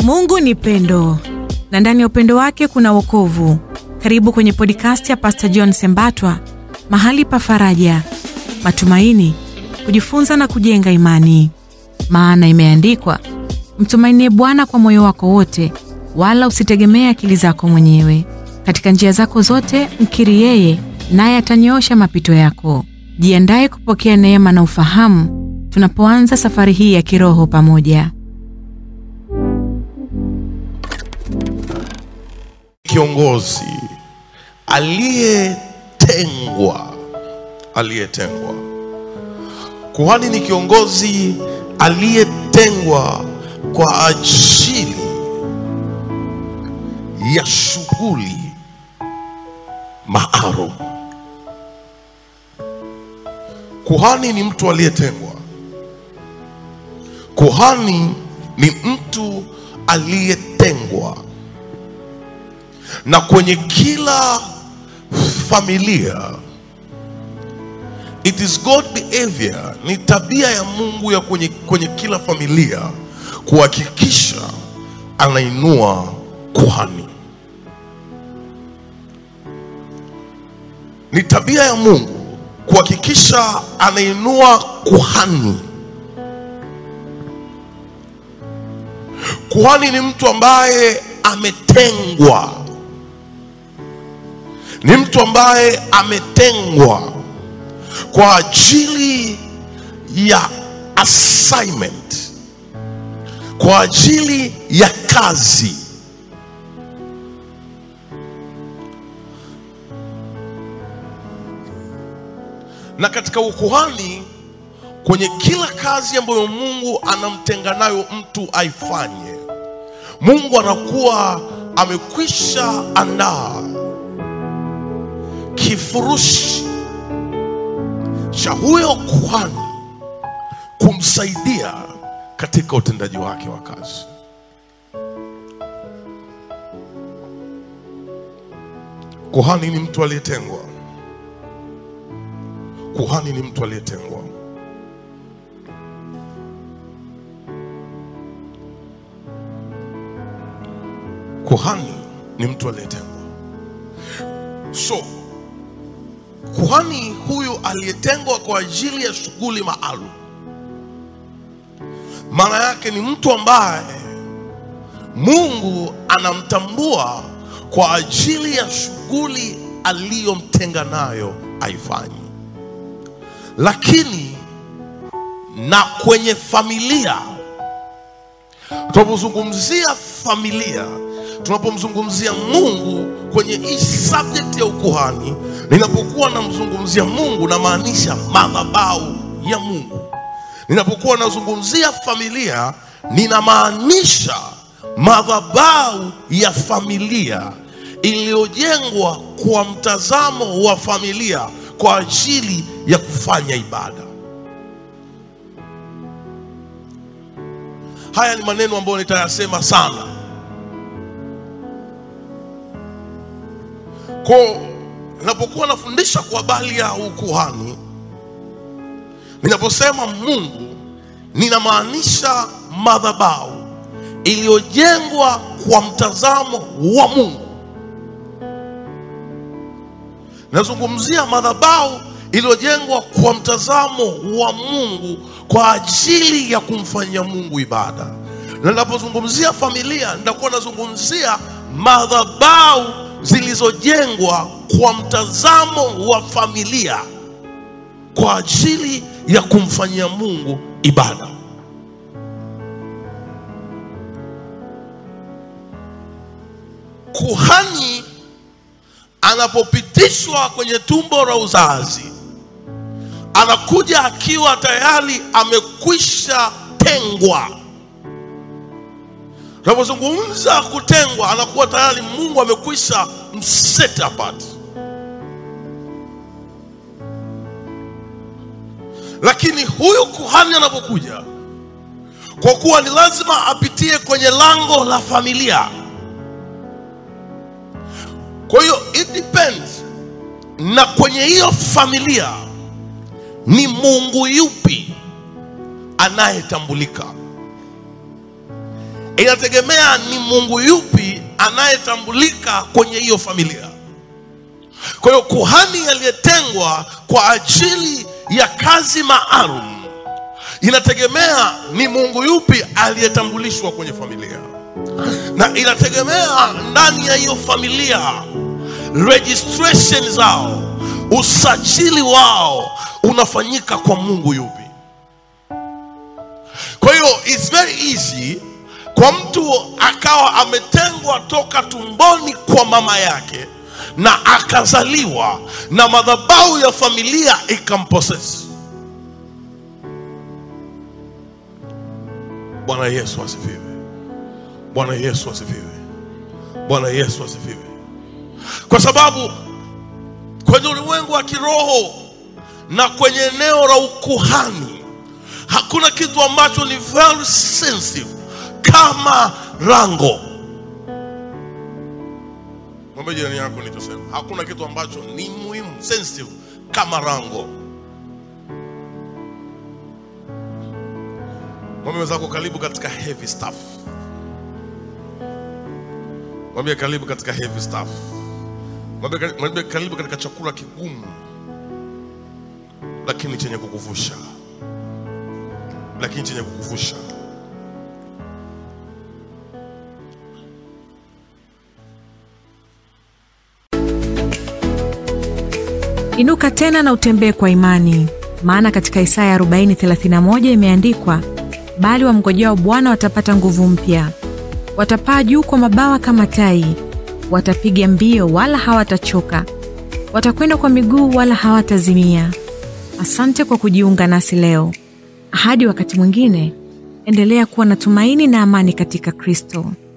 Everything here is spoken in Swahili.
Mungu ni pendo na ndani ya upendo wake kuna wokovu. Karibu kwenye podcast ya Pastor John Sembatwa, mahali pa faraja, matumaini, kujifunza na kujenga imani. Maana imeandikwa, mtumainie Bwana kwa moyo wako wote, wala usitegemee akili zako mwenyewe. Katika njia zako zote mkiri yeye, naye atanyoosha mapito yako. Jiandaye kupokea neema na ufahamu tunapoanza safari hii ya kiroho pamoja. Kiongozi aliyetengwa, aliyetengwa. Kuhani ni kiongozi aliyetengwa kwa ajili ya shughuli maalum. Kuhani ni mtu aliyetengwa. Kuhani ni mtu aliyetengwa na kwenye kila familia it is God behavior, ni tabia ya Mungu ya kwenye, kwenye kila familia kuhakikisha anainua kuhani. Ni tabia ya Mungu kuhakikisha anainua kuhani. Kuhani ni mtu ambaye ametengwa ni mtu ambaye ametengwa kwa ajili ya assignment, kwa ajili ya kazi. Na katika ukuhani, kwenye kila kazi ambayo Mungu anamtenga nayo mtu aifanye, Mungu anakuwa amekwisha andaa kifurushi cha huyo kuhani kumsaidia katika utendaji wake wa kazi. Kuhani ni mtu aliyetengwa. Kuhani ni mtu aliyetengwa. Kuhani ni mtu aliyetengwa. So kuhani huyu aliyetengwa kwa ajili ya shughuli maalum, maana yake ni mtu ambaye Mungu anamtambua kwa ajili ya shughuli aliyomtenga nayo aifanye. Lakini na kwenye familia, tunapozungumzia familia tunapomzungumzia Mungu kwenye hii subject ya ukuhani, ninapokuwa namzungumzia Mungu namaanisha madhabahu ya Mungu. Ninapokuwa nazungumzia familia, ninamaanisha madhabahu ya familia iliyojengwa kwa mtazamo wa familia kwa ajili ya kufanya ibada. Haya ni maneno ambayo nitayasema sana Kwa ninapokuwa nafundisha kwa habari ya ukuhani, ninaposema Mungu, ninamaanisha madhabahu iliyojengwa kwa mtazamo wa Mungu. Nazungumzia madhabahu iliyojengwa kwa mtazamo wa Mungu kwa ajili ya kumfanyia Mungu ibada. Na ninapozungumzia familia, nitakuwa nazungumzia madhabahu zilizojengwa kwa mtazamo wa familia kwa ajili ya kumfanyia Mungu ibada. Kuhani anapopitishwa kwenye tumbo la uzazi, anakuja akiwa tayari amekwisha tengwa. Tunapozungumza kutengwa, anakuwa tayari Mungu amekwisha mset apart. Lakini huyu kuhani anapokuja, kwa kuwa ni lazima apitie kwenye lango la familia, kwa hiyo it depends na kwenye hiyo familia ni Mungu yupi anayetambulika. inategemea ni mungu yupi anayetambulika kwenye hiyo familia kwa hiyo kuhani aliyetengwa kwa ajili ya kazi maalum inategemea ni mungu yupi aliyetambulishwa kwenye familia na inategemea ndani ya hiyo familia registration zao usajili wao unafanyika kwa mungu yupi kwa hiyo it's very easy kwa mtu akawa ametengwa toka tumboni kwa mama yake na akazaliwa na madhabahu ya familia ikamposesi bwana yesu asifiwe bwana yesu asifiwe bwana yesu asifiwe kwa sababu kwenye ulimwengu wa kiroho na kwenye eneo la ukuhani hakuna kitu ambacho ni very sensitive kama rango mwambie jirani yako nichosema hakuna kitu ambacho ni muhimu sensitive kama rango mwambie wenzako karibu katika heavy stuff mwambie karibu katika heavy stuff mwambie mwambie karibu katika chakula kigumu lakini chenye kukuvusha lakini chenye kukuvusha Inuka tena na utembee kwa imani, maana katika Isaya 40:31 imeandikwa, bali wamngojao Bwana watapata nguvu mpya, watapaa juu kwa mabawa kama tai, watapiga mbio wala hawatachoka, watakwenda kwa miguu wala hawatazimia. Asante kwa kujiunga nasi leo. Hadi wakati mwingine, endelea kuwa na tumaini na amani katika Kristo.